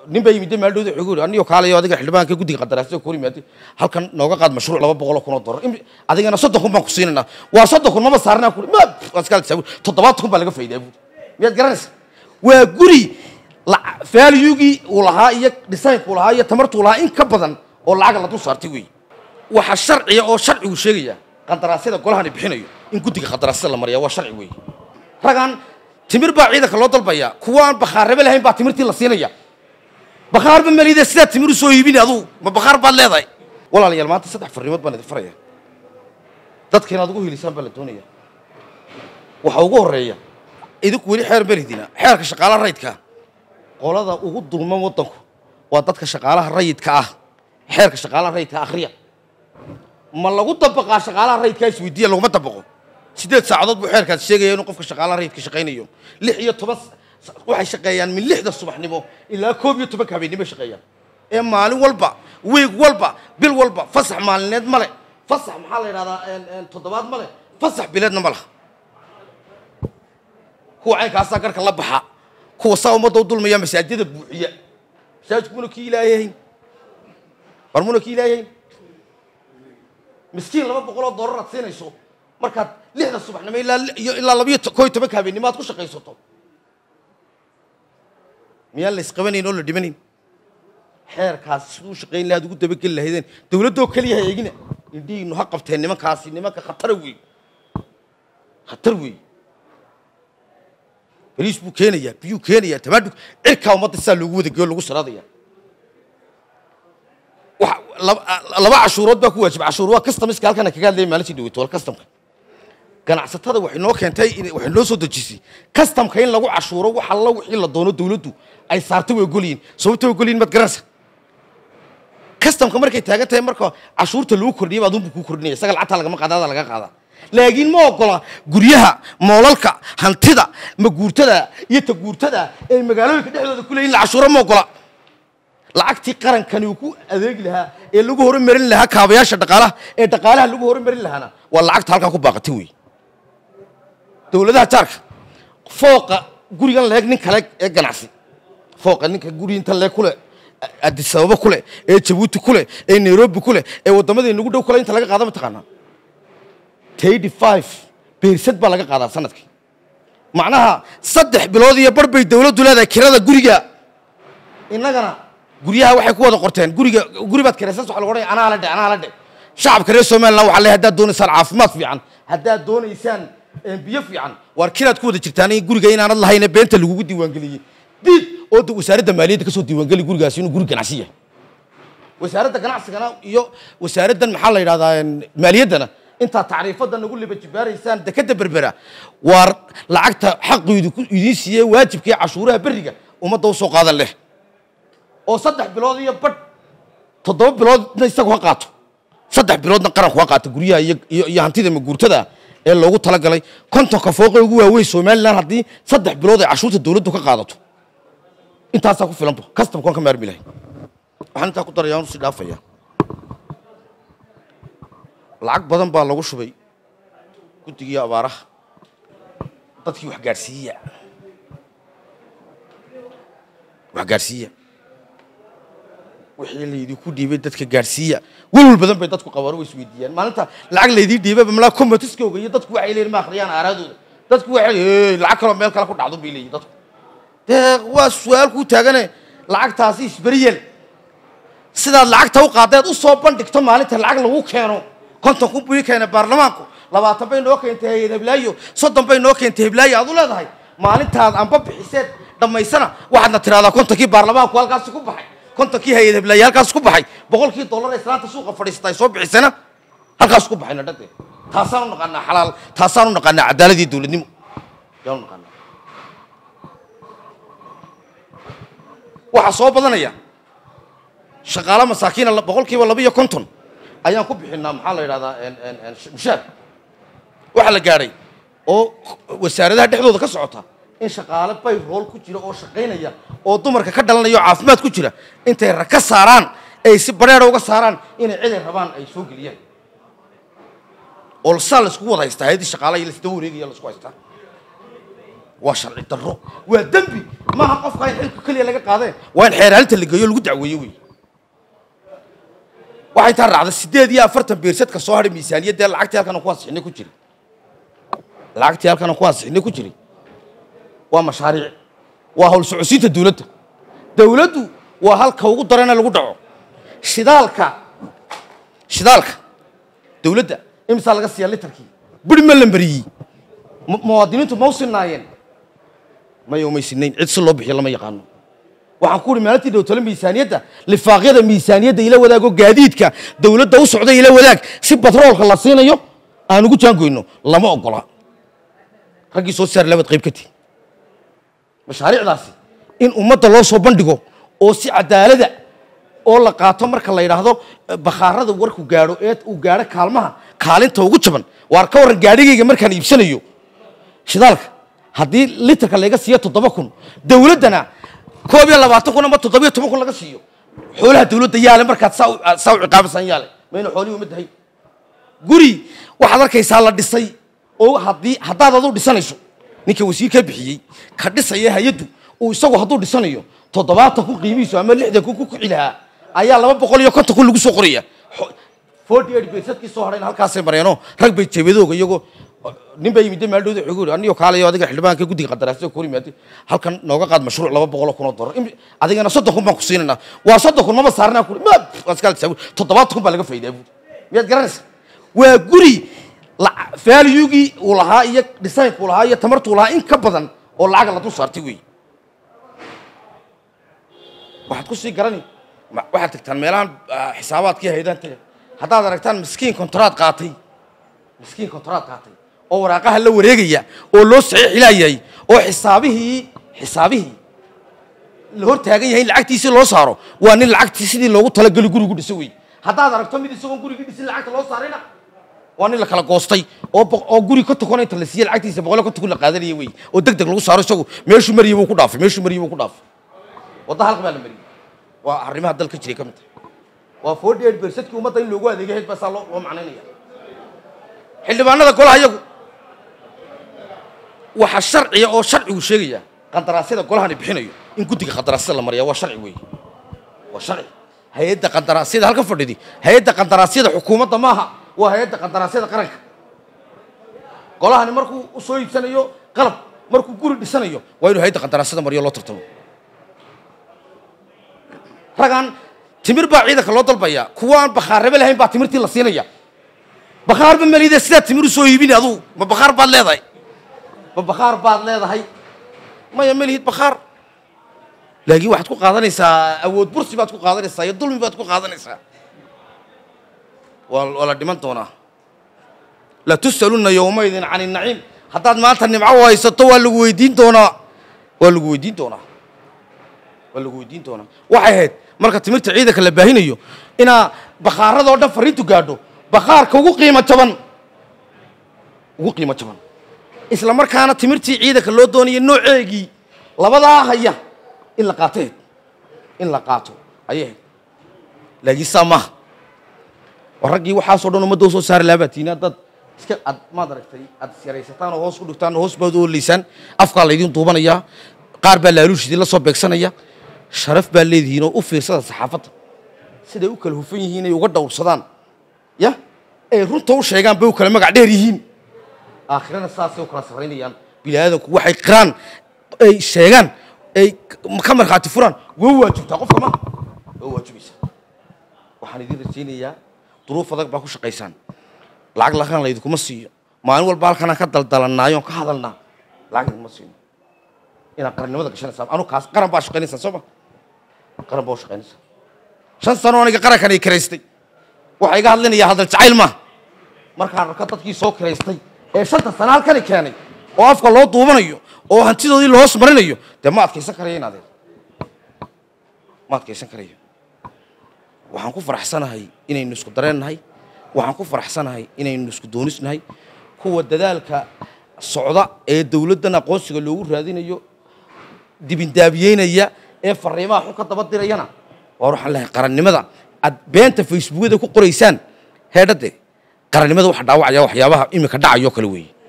nin baa yimid meel dhowda wuxuu yiri aniyo kaalayo adiga xildhibaanka guddiga qandaraasyo ku yimaade halkan nooga qaad mashruuc laba boqol oo kun oo dollar Im- adigana soddon kun baan ku siinaynaa waa soddon kun maba saarnaa kuri ma waa iska tisaab toddobaad kun baa laga faa'iidaa buuri miyaad garanaysa waa guri valuegii uu lahaa iyo designku lahaa iyo tamartuu lahaa in ka badan oo lacaga la dul saartay weeye waxaa sharciya oo sharcigu sheegaya qandaraasyada golahani bixinayo in guddiga qandaraasyada la mariya waa sharci weeye ragaan timir baa ciidanka loo dalbaya kuwa aan bakhaarraba lahayn baa timirtii la siinaya bakhaarba malida sidaa timir u soo iibini adugu ma bakhaar baad leedahay walaalayaal maanta saddex farrimood baan idin faraya dadka inaad ugu hilisaan baa la doonaya waxa ugu horreeya idinku weli xeer maridina xeerka shaqaalaha rayidka qolada ugu dulman waddanku waa dadka shaqaalaha rayidka ah xeerka shaqaalaha rayidka akhriya ma lagu dabaqaa shaqaalaha rayidkaa isweydiiya laguma dabaqo sideed saacadood buu xeerkaas sheegaya inuu qofka shaqaalaha rayidka shaqaynayo lix iyo toban s- waxay shaqeeyaan min lixda subaxnimo ilaa koob iyo tobanka habeennimo shaqeeyaan ee maalin walba wiig walba bil walba fasax maalineed male fasax maxaa la yidhahdaa een, een, toddobaad male fasax bileedna ma laha kuwa caynkaasaa garhka la baxa kuwa saa ummadda u dulmaya masaajida buuxiya masaajidku muna kii ilaayahayn war muna kii ilaayahayn miskiin laba boqol oo dollar aad siinayso markaad lixda subaxnimo ilaa li- iyo ilaa labiyo to- koo iyo tobanka habeennimo aad ku shaqaysato miyaan la isqabanayn oo la dhimanayn xeerkaas siduu shaqayn lahaad ugu dabageli lahaydeen dowladdoo keliya ha eegina indhihiinu ha qabteen nimankaasi nimanka khatara weey khatar weey bariis buu keenayaa biyuu keenayaa tamaadhug cirkaa ummadda sidaa loogu wadageyo lagu saraadaya waxa laba laba cashuurood baa ku waajib cashuur waa customiska halkan kaga hadlayay maalintii dhaweyto wal customka ganacsatada waxay noo keentay in- waxay noo soo dejisay customka in lagu cashuuro wax alla wixii la doono dowladdu ay saartay way ogolyihin sababta way ogolyihin maad garanaysa customka markay taagan tahay marka cashuurta lagu kordhiyay aduunbu kuu kordhinaya isaga lacagta lagama qaada ada laga qaadaa laakiin ma ogola guryaha moolalka hantida maguurtada iyo taguurtada ee magaalooyinka dhexdooda ku leeyihin la cashuuro ma ogola lacagtii qarankani uu ku adeegi lahaa ee lagu horumarin lahaa kaabayaasha dhaqaalaha ee dhaqaalaha lagu horumarin lahaana waa lacagta halkaa ku baaqatay wey dowladaha jaarka fooqa gurigan leeg nin kale ee ganacsi fooqa ninka guri inta leeg kule addis ababa kule ee jabuuti kule ee nairobi kule ee waddamadii nagu dhow kule inta laga qaada mataqaanaa eighty five beersad baa laga qaadaa sanadkii macnaha saddex bilood iyo bar bay dowladdu leedahay kirada guriga innagana guryaha waxay ku wada qorteen guriga guri baad kiraysan waxa lagu odhanaya anaa la dhe anaa la dhe shacabka reer somaliland waxaa leeyahay haddaad doonaysaan caafimaad fiican haddaad doonaysaan eh, biyo fiican waar kiraad ku wada jirtaan in guriga inaanad lahayne beenta lagugu diiwaangeliyey diid oo da- wasaaradda maaliyadda kasoo diiwaangeli gurigaasi inuu guri ganacsi yahay wasaaradda ganacsigana iyo wasaaraddan maxaa la yidhahdaa een, maaliyaddana intaad tacriifadda nagu liba jibaaraysaan dekadda berbera waar lacagta xaqiidu ku idiin siiyey waajibkii cashuuraha berriga ummadda usoo qaadan leh oo saddex bilood iyo badh toddoba biloodna isagu ha qaato saddex biloodna qaranku ha qaato guryaha iyo iyo iyo hantida maguurtada ee loogu talagalay kontonka fooqe ugu waaweyn somaliland haddii saddex bilood ay cashuurta dowladdu ka qaadato intaasaa ku filanba kastamkaan ka maarmi lahay waxaan intaa ku daraya waan usii dhaafaya lacag badan baa lagu shubay guddigii abaaraha dadkii wax gaadhsiiya wax gaadhsiiya wixii laydinku dhiibay dadka gaadhsiiya welwel badan bay dadku qabaan way isweydiiyaan maalinta lacag laydii dhiibay malaa komatiskooga iyo dadku waxay leeyihin ma akhriyaan aaraadooda dadku waxay "Hey, lacag kaloo meel kale ku dhacdo bay leeyihin dadku dee waa su-aal kuu taagane lacagtaasi isberiyel sidaad lacagta u qaadaad u soo bandhigto maalinta lacag lagu keeno konton kun buu ii keenay baarlamaanku labaatan bay noo keentay hay-ad heblaayo soddon bay noo keentay heblaayo aad u leedahay maalintaad anba bixiseed dhammaysana waxaadna tidhahdaa kontonkii baarlamaanku halkaasi ku baxay kontonkii hay-ad heblaayo halkaas ku baxay boqolkii dollar ee islaanta suuqa fadhiisata ay soo bixisana halkaas ku baxayna dhadee taasaan u naqaanaa xalaal taasaan u naqaanaa cadaaladii dowladnimo yaan u naqaanaa waxaa soo badanaya shaqaalo masaakiina la- boqolkiiba laba iyo konton ayaan ku bixinaa maxaa la yidhahdaa en- en- en sh- mushaar waxaa la gaadhay oo wasaaradaha dhexdooda ka socota in shaqaale bay rool ku jira oo shaqaynaya oo dumarka ka dhalanaya oo caafimaad ku jira intay rag ka saaraan ay si bareera uga saaraan inay ciday rabaan ay soo geliyaan oo saa laiskugu wada haystaa hayadii shaqaalaha iyo laisdaba wareegaya laisku haystaa waa sharci darro waa dembi maaha qofka in xilka keliya laga qaadeen waa in xeeraalinta la geeyo lagu dacweeyo wey waxay taa raacda sideed iyo afartan beersadka soo hadhay miisaaniyaddee lacagtii halkan aan ku ansixinay ku jiray lacagtii halkan aan ku ansixinay ku jiray waa mashaariic waa hawl socodsiinta dawladda dawladdu waa halka ugu darana lagu dhaco shidaalka shidaalka dawladda imisaa laga siiyaa litarkii buri ma la mariyey mu- muwaadiniintu ma u sinaayeen may umay sinayn cid si loo bixiyo lama yaqaano waxaan ku uhi maalintii dhowtole miisaaniyadda lifaaqyada miisaaniyadda ila wadaago gaadiidka dawladda u socda ila wadaag si batroolka la siinayo aan ugu jaangoyno lama ogola raggii soo saar labad qayb ka tihi mashaariicdaasi in ummadda loo soo bandhigo oo si cadaalada oo la qaato marka la yidhaahdo eh, bakhaarada warku gaadho ee uu gaadho kaalmaha kaalinta ugu jaban waar ka warran gaadhigayga markaan iibsanayo shidaalka haddii litarka laga siiyo toddoba kun dawladdana koob iyo labaatan kun ama toddoba iyo toban kun laga siiyo xoolaha dawladda yaale markaad saa u- aad saa u ciqaabasan yaale mayna xoolihii uma dahay guri waxaad arkaysaa la dhisay oo haddii haddaad adu dhisanayso ninka wasiirka bixiyey ka dhisaya hay-addu uu isagu hadduu dhisanayo toddobaatan kun qiimihiisu ama lixdan kun ku kici lahaa ayaa laba boqol iyo konton kun lagu soo qoraya forty eight baysadkii soo hadhayna halkaasay mareenoo rag bay jebadooga iyagoo nin baa yimid maaldhowda wuxuu yidhi aniyo kaalayo adiga xildhibaanka guddiga qandaraasyo ku yimaade halkan nooga qaad mashruuc laba boqol oo kun oo dollar Im- adigana soddon kun baan ku siinaynaa waa soddon kun maba saarnaa ku ma waa iska altisaabu toddobaatan kun baa laga faydaa buuri miyaad garanaysa waa guri la- valuegii uu lahaa iyo designka uu lahaa iyo tamartuu lahaa in ka badan oo lacaga la dul saartay wey waxaad ku sii garani ma- waxaad tagtaan meelahan ah, xisaabaadkii haydaan taga haddaad aragtaan miskiin kontraad qaatay miskiin kontraad qaatay oo waraaqaha la wareegaya oo loo saxiix ilaayahay oo xisaabihii xisaabihii la hor taagan yahay in lacagtiisii loo saaro waa nin lacagtii sidii loogu talageli gurigu dhiso wey haddaad aragto mid isagoon gurigii dhisin lacagta loo saarayna waa nin la kala goostay oo boq- oo guri ka tukana inta la siiye lacagtiisa boqol ka tukun la qaadanaya wey oo deg deg lagu saaro isagu meeshuu mariyay buu ku dhaafay meeshuu mariyay buu ku dhaafay wadda halka baa la mariyey waa arrimaha dalka jiray ka mid tahay waa forty eight bersadkii ummadda in loogu adeegay hayd baa saa loo loo macnaynaya xildhibaanada golaha iyagu waxaa sharciya oo sharcigu sheegaya qandaraasyada golahani bixinayo in guddiga qandaraasyada la mariya waa sharci weeye waa sharci hay-adda qandaraasyada halka fadhidi hay-adda qandaraasyada xukuumadda maaha waa hay-adda qandaraasyada qaranka golahani markuu u soo iibsanayo qalab markuu guri dhisanayo waa inuu hay-adda qandaraasyada mariyo loo tartamo ragaan timir baa ciidanka loo dalbaya kuwa aan bakhaarrebe lahayn baa timirtii la siinaya bakhaarba malide sidaa timir u soo iibini adugu ma bakhaar baad leedahay ma bakhaar baad leedahay maya malihid bakhaar laakiin waxaad ku qaadanaysaa awood bursi baad ku qaadanaysaa iyo dulmi baad ku qaadanaysaa waa waa la dhiman doonaa la tus'aluna yowmaydin can inaciim haddaad maanta nimco u haysato waa lagu weydiin doonaa waa lagu weydiin doonaa waa lagu weydiin doonaa waxay ahayd marka timirta ciidanka la baahinayo inaa bakhaaradoo dhan fariintu gaadho bakhaarka ugu qiimo jaban ugu qiimo jaban isla markaana timirtii ciidanka loo doonayay nooceegii labadaa haya in la qaato ahayd in la qaato ayay ahayd laakiin saa maaha oo raggii waxaasoo dhan ummadda usoo saari lahaa baa tiini haddaad iska ad maad aragtay aad isyaraysataan oo hoos ku dhigtaan oo hoos baad u oleysaan afkaa laydin duubanayaa qaar baa laaluush idinla soo beegsanaya sharaf baa leedihiin oo u fiirsada saxaafadda siday u kala hufan yihiin ay uga dhowrsadaan ya ay runta u sheegaan bay u kala magac dheer yihiin aakhirana saasay u kala safraynayaan bini aadanku waxay qiraan ay sheegaan ay ka markhaati furaan waa waajibtaa qofka ma waa waajibaysaa waxaan idin rajaynayaa duruuf adag baa ku shaqaysaan lacag lakan laydinkuma siiyo maalin walba halkanaan ka daldalannaayo on ka hadalnaa lacag idinkuma siino inaad qarannimada gashanaysaa anu kaas qaran baa shaqaynaysaa soo ma qaran baa u shaqaynaysaa shan sano aniga qarankan ay kiraystay waxaa iga hadlinaya hadal jacayl maaha markaan arko dadkii soo kiraystay ee shanta sano halkani keenay oo afka loo duubanayo oo hantidoodii la hoos marinayo dee ma adkaysan karayo in adeer ma adkaysan karayo waxaan ku faraxsanahay inaynu isku dareennahay waxaan ku faraxsanahay inaynu isku doonisnahay kuwa dadaalka socda ee dowladdan aqoonsiga loogu raadinayo dibindaabiyeynaya ee fariimaha xun ka daba dirayana waar waxaan lehay qarannimada aad beenta facebookyada ku qoraysaan heedhade qarannimada waxa dhaawacaya waxyaabaha iminka dhacayo kale weeye